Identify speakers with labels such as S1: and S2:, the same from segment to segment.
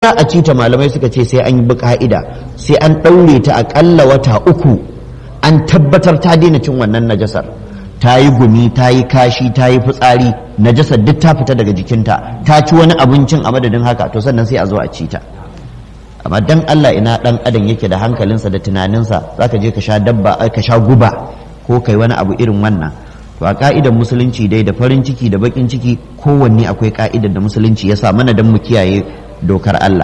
S1: za a ci ta malamai suka ce sai an yi ka'ida sai an ɗaure ta aƙalla wata uku an tabbatar ta daina cin wannan najasar ta yi gumi ta yi kashi ta yi fitsari najasar duk ta fita daga jikinta ta ci wani abincin a madadin haka to sannan sai a zo a ci ta amma dan Allah ina dan adam yake da hankalinsa da tunaninsa zaka je ka sha dabba ka sha guba ko kai wani abu irin wannan to a ka'idar musulunci dai da farin ciki da bakin ciki kowanne akwai ka'idar da musulunci ya sa mana dan mu kiyaye dokar Allah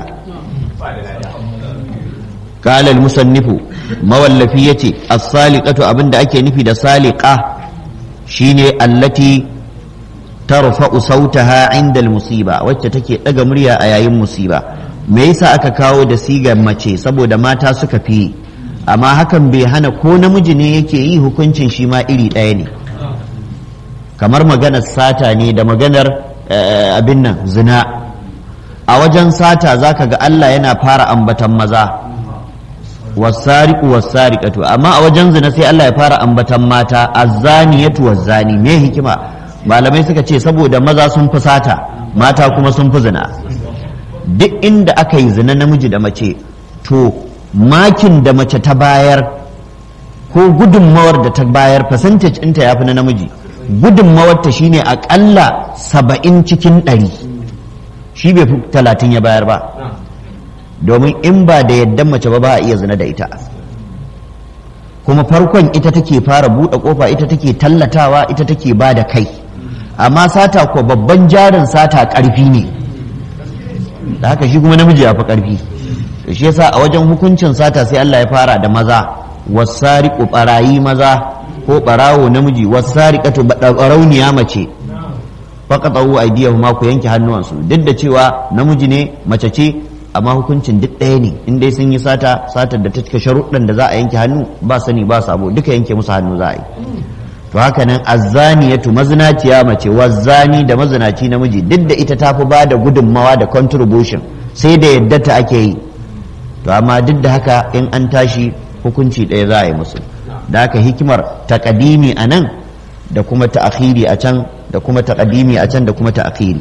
S1: قال المصنف مولفي يتي السالقة أبن أكي نفي دا سالقة شيني التي ترفع صوتها عند المصيبة وتتكي أغمريا أيام مصيبة me yasa aka kawo da sigar mace saboda mata suka fi amma hakan bai hana ko namiji ne yake yi hukuncin shi ma iri ɗaya ne kamar maganar sata ne da maganar abin nan zina a wajen sata zaka ga Allah yana fara ambatan maza wasariqu wasariqatu amma a wajen zina sai Allah ya fara ambatan mata azzaniyatu wazzani me hikima malamai suka ce saboda maza sun fi sata mata kuma sun fi zina duk inda aka yi zina namiji da mace to makin da mace ta bayar ko gudunmawar da ta bayar percentage ɗinta ya fi na namiji gudunmawar ta shine aƙalla saba'in cikin ɗari shi bai fi talatin ya bayar ba domin in ba da yadda mace ba ba a iya zina da ita kuma farkon ita take fara buɗe ƙofa ita take tallatawa ita take ba da kai amma sata ko babban jarin sata ƙarfi ne da haka shi kuma namiji ya fi ƙarfi to shi yasa a wajen hukuncin sata sai Allah ya fara da maza wasariqu barayi maza ko barawo namiji wasariqatu barauniya mace faqatu aydiyahuma ku yanke hannuwansu duk da cewa namiji ne mace ce amma hukuncin duk ɗaya ne in dai sun yi sata satar da ta cika sharuɗan da za a yanke hannu ba sani ba sabo duka yanke musu hannu za a yi to haka nan azzaniyatu mazinaciya mace wazzani da mazinaci namiji duk da ita tafi ba da gudunmawa da contribution sai da yadda ta ake yi to amma duk da haka in an tashi hukunci ɗaya za a yi musu da haka hikimar taƙadimi a nan da kuma ta'akhiri a can da kuma taƙadimi a can da kuma ta'akhiri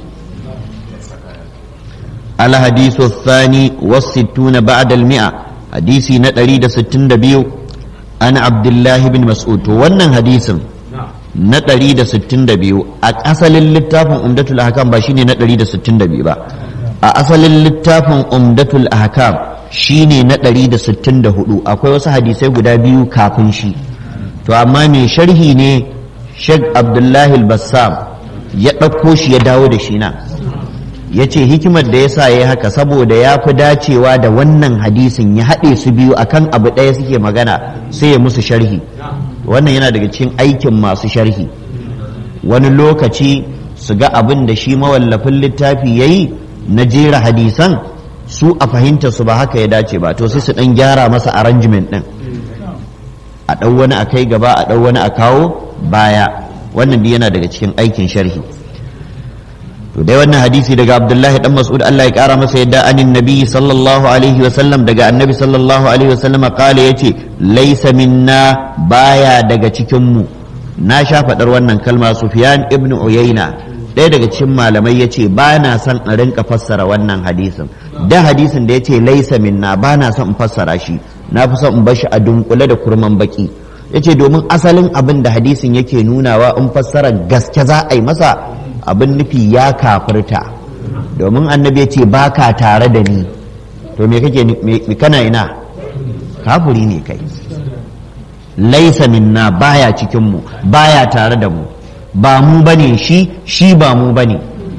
S1: الحديث الثاني والستون بعد المئة حديثي نتري دا ستين دبيو أنا عبد الله بن مسعود وانا حديث نتري دا ستين دبيو أصل اللتاف أمدة الأحكام باشيني نتري دا ستين دبيو با أصل اللتاف أمدة الأحكام shine na ɗari da sittin da hudu akwai wasu hadisai guda biyu kafin shi to amma mai sharhi ne Sheikh Abdullahi Bassam ya ɗauko shi ya dawo da shi na ya ce hikimar da ya sa ya yi haka saboda ya fi dacewa da wannan hadisin ya haɗe su biyu akan abu ɗaya suke magana sai ya musu sharhi wannan yana daga cikin aikin masu sharhi wani lokaci su ga abin da shi mawallafin littafi ya yi na jera hadisan su a fahimta su ba haka ya dace ba to sai su ɗan gyara masa arrangement ɗin a ɗau wani a kai gaba a ɗau wani a kawo baya wannan yana daga cikin aikin sharhi to dai wannan hadisi daga abdullahi dan mas'ud Allah ya kara masa yadda anin nabi sallallahu alaihi wa sallam daga annabi sallallahu alaihi wa sallam kala yace laysa minna baya daga cikin mu na sha faɗar wannan kalma sufyan ibn uyayna ɗaya daga cikin malamai yace ba na son in rinka fassara wannan hadisin da hadisin da yace laysa minna ba na son in fassara shi na fi son in bar shi a dunkule da kurman baki yace domin asalin abin da hadisin yake nunawa in fassara gaske za a yi masa abin nufi ya kafirta domin annabi ya ce ba ka tare da ni to me kake kana ina kafuri ne kai laisa minna baya cikinmu baya tare da mu ba mu bane shi shi ba mu bane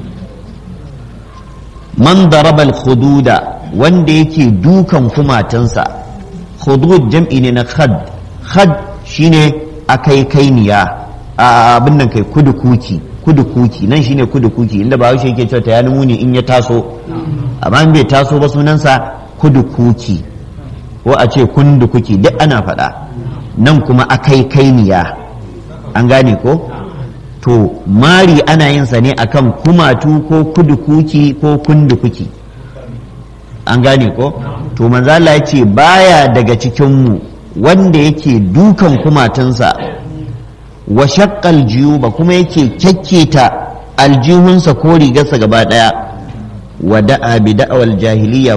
S1: man darabal khududa wanda yake dukan kumatansa khudud jam'i ne na khad khad shine akai kainiya abin nan kai kudu kuki kudu kuki nan shine kudu kuki inda ba yake cewa ta yani muni in ya taso amma in bai taso ba sunansa kudu kuki ko a ce kundu kuki duk ana faɗa nan kuma akai kainiya an gane ko to mari ana yin sa ne akan kumatu ko kudu kuki ko kundu kuki an gane ko to manzo Allah ya ce baya daga cikin mu wanda yake dukan kumatunsa wa shaqqal jiyuba kuma yake kyakketa aljihunsa ko rigarsa gaba daya wa da'a bi da'awal jahiliya